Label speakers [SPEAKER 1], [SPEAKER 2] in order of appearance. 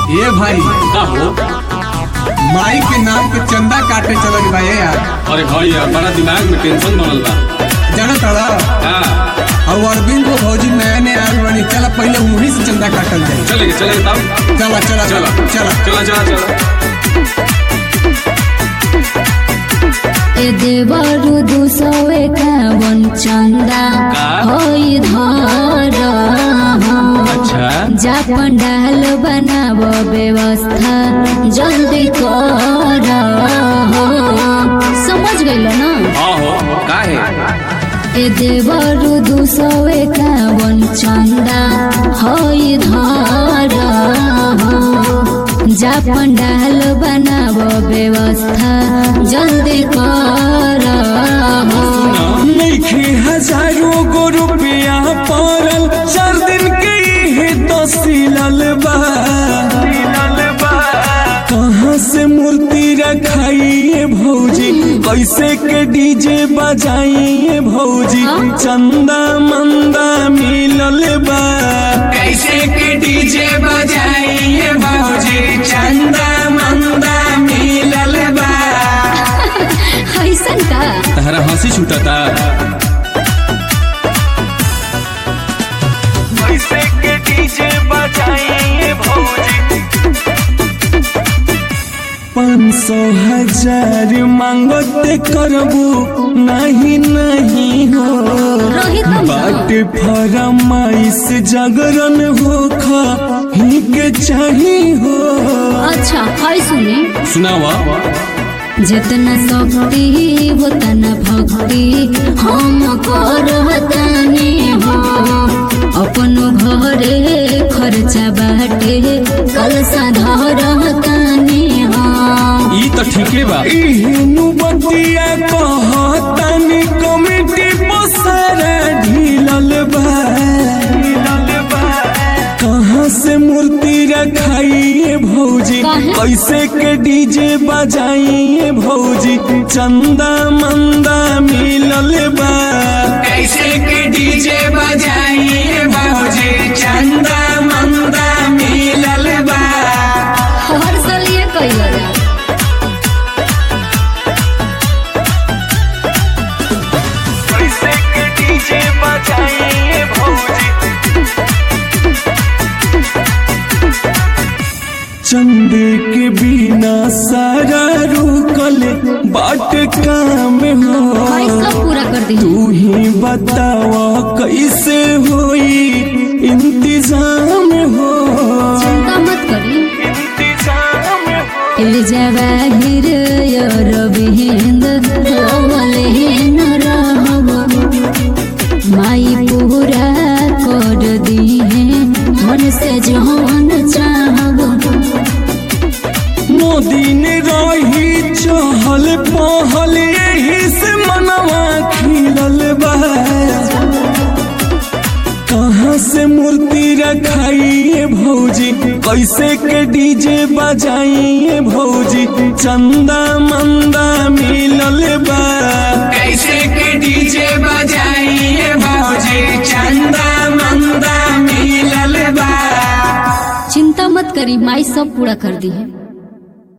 [SPEAKER 1] ए भाई
[SPEAKER 2] का हो
[SPEAKER 1] माई के नाम पे चंदा काटे चलल बा ए यार
[SPEAKER 2] अरे भाई यार बड़ा दिमाग में टेंशन बनल बा
[SPEAKER 1] जाना तड़ा
[SPEAKER 2] हाँ
[SPEAKER 1] और अरविंद को भौजी नया नया आयल बनी चला पहले उन्हीं से चंदा काटल जाए
[SPEAKER 2] चलेंगे चलेंगे तब
[SPEAKER 1] चला चला
[SPEAKER 2] चला
[SPEAKER 1] चला
[SPEAKER 2] चला चला चला
[SPEAKER 3] ए देवरु दुसौ एकावन चन्दा
[SPEAKER 2] का?
[SPEAKER 3] होइ धर
[SPEAKER 2] अच्छा
[SPEAKER 3] जा पण्डाल बनाब व्यवस्था जल्दी कर समझ गइल न
[SPEAKER 2] हाँ हो का है
[SPEAKER 3] ए देवरु दुसौ एकावन चन्दा होइ धर जा पण्डाल बनाब व्यवस्था जल्दी कर
[SPEAKER 4] नइखे हजारों गो रुपया पड़ल चार दिन के ही तो सिलल बा कहाँ से मूर्ति रखाइए भौजी कैसे के डीजे बजाइए भौजी चंदा मंदा मिलल बा कैसे के डीजे बजाइए भौजी चंदा मंदा मिलल बा
[SPEAKER 3] ऐसन का
[SPEAKER 2] तहरा हंसी छूटता
[SPEAKER 4] कैसे के डीजे बजाइए भौजी पाँच सौ हजार मांगते करबू नहीं नहीं हो
[SPEAKER 3] रोहित हम
[SPEAKER 4] बाट फरमाइश जागरण हो खा ही के चाही हो
[SPEAKER 3] अच्छा है सुनी
[SPEAKER 2] सुनावा
[SPEAKER 3] जितना शक्ति उतना भक्ति हम करतानी हो अपन घरे खर्चा बाटे कल धरतानी हो
[SPEAKER 2] ई तो ठीके बा
[SPEAKER 4] इहनु बतिया कहतानी कमिटी पसारा ढीलल बा कहाँ से मूर्ति रखाइए भौजी
[SPEAKER 3] काहे?
[SPEAKER 4] कैसे के डीजे बजाइए भौजी चंदा मंदा मिलल बा कैसे के डीजे बजाइए भौजी चंदा मंदा मिलल बा
[SPEAKER 3] हर साल ये कैल जा
[SPEAKER 4] कैसे के डीजे बजाइए भौजी चंदे के बिना सारा रुकल बाट काम हो
[SPEAKER 3] भाई सब पूरा कर दी
[SPEAKER 4] तू ही बतावा कैसे होई इंतजाम हो
[SPEAKER 3] चिंता मत करी
[SPEAKER 4] इंतजाम हो
[SPEAKER 3] ए जवाहिर रविंद रवलेन रहब माई पूरा कर दिहे मन से जौन चाहब
[SPEAKER 4] मोदी ने रही चहल पहल यही से मनवा खिलल बा कहाँ से मूर्ति रखाइए भौजी कैसे के डीजे बजाइए भौजी चंदा मंदा मिलल बा कैसे के डीजे बजाइए भौजी चंदा मंदा मिलल बा
[SPEAKER 3] चिंता मत करी माई सब पूरा कर दी है